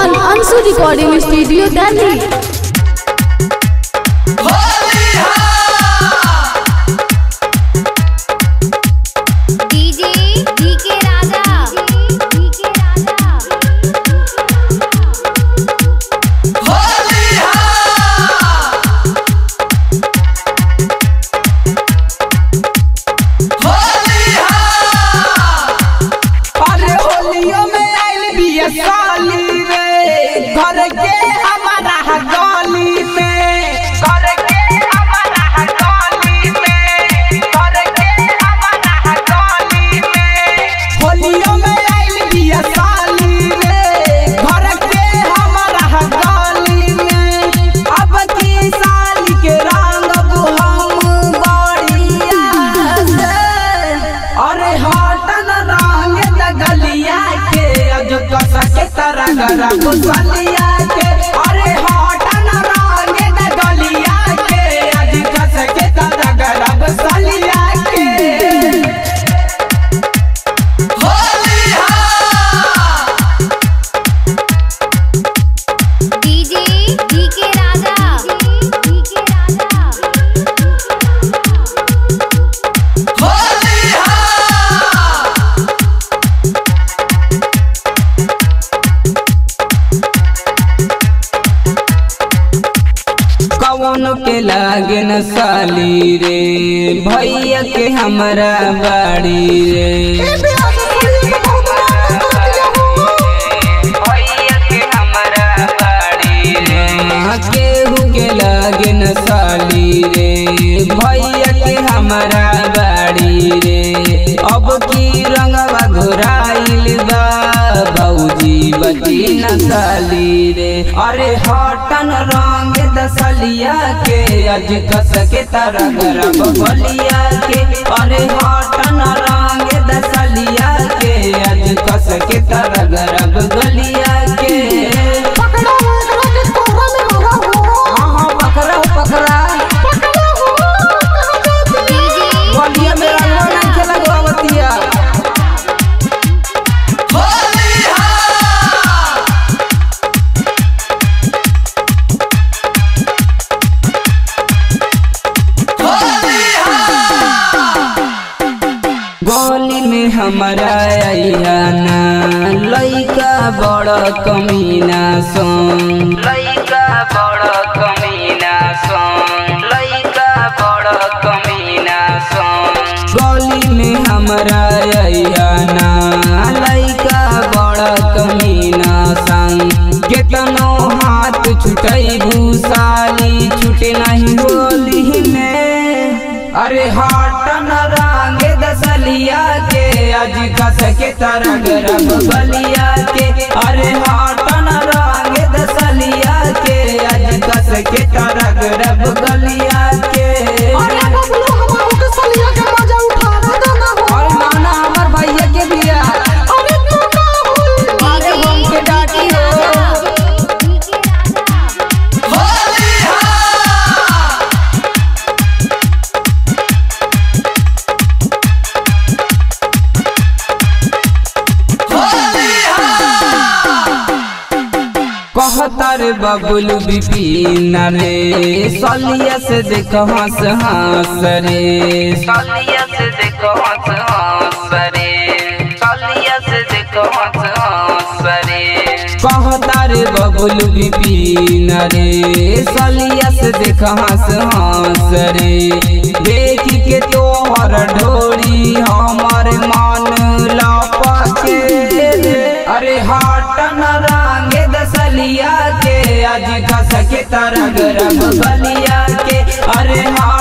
on Ansu Recording Studio, Delhi. DJ DK Raja DK Raja अरे होलियो में आइल बिया साली रे घर के हमारा गली में घर के हमारा गली में घर के हमारा गली में होलियो में आइल बिया साली रे घर के हमारा गली में अब की साली के रंग हम बढ़िया से अरे हटन रंग दगलिया के अज कस के तरह गरा गुसलिया के अरे हटन रंग दगलिया के अज कस के तरह गरा गुसलिया के DJ DK Raja DK Raja कौन के लागे न साली रे भैया के हमरा बाड़ी रे भैया के हमरा बाड़ी रे केहू के लागे न साली रे भैया के हमरा बाड़ी रे अब की रंगवा घुराइल बा भौजी बची न साली रे अरे हटन रंग दसलिया के अज कस के तरह गरब बलिया के अरे हटन रंग दसलिया के अज कस के तरह गरब गलिया के हाँ हाँ पकड़ा पकड़ा डीजे बलिया में रंगवा नहीं खेला गोवतिया गोली में हमारा अयाना लइका बड़ कमीना सोन लइका बड़ कमीना सोन लइका बड़ कमीना सोन गोली में हमारा अयाना लइका बड़ कमीना संग केतनो हाथ छुटई भूसाली छुटे नहीं होली में अरे हटन रंग दसलिया के आज कस के तरह गरब बलिया के अरे हटन रंग दसलिया के आज कस के तरह गरब गलिया के और नाना हमर भैया के बिया अरे बम के डाटी हो कहतर बबुल बिपिन रे सलिया से देख हंस हंस रे सलिया से देख हंस हंस रे सलिया से देख हंस हंस रे कहतर बबुल बिपिन रे सलिया से देख हंस हंस रे देख के तोहर ढोरी हमर मन लपके रे अरे हटन रंग दसलिया के आज कस के तरह गरब बलिया के अरे हाँ